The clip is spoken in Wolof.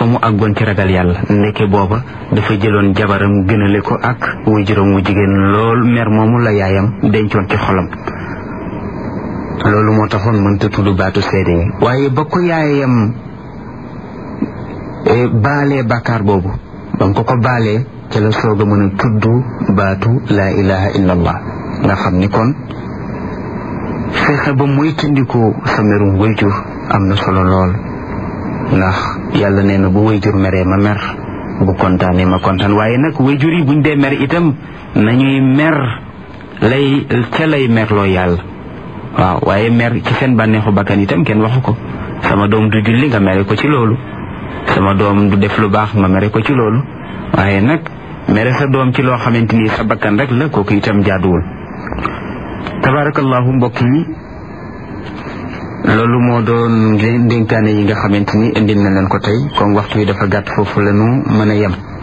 fa mu àggoon ci ragal yàlla ndeke booba dafa jëloon jabaram gënale ko ak waajuram wu jigéen lool mer moomu la yaayam dencoon ci xolam loolu moo taxoon mënta tudd baatu seede yi waaye ba ko yaayam baalee bàkkaar boobu ba ko ko baalee ca la soog a mën a tudd baatu laa ilaha illa allah nga xam ni kon fexe ba muy tëndikoo sa merum wayjur am na solo lool ndax yàlla nee na bu wayjur meree ma mer bu kontaanee ma kontaan waaye nag wayjur yi buñ dee mer itam nañuy mer lay ca lay merloo yàlla waaw waaye mer ci seen bànneexu bakkan itam kenn waxu ko sama doom du julli nga mere ko ci loolu sama doom du def lu baax nga mere ko ci loolu waaye nag mere sa doom ci loo xamante ni sa bakkan rek la kooku itam jaaduwul tabarakallahu mbokk yi loolu moo doon ndénkaane yi nga xamante ni indil na leen ko tey comme waxtu wi dafa gàtt foofu la ñu mën a yem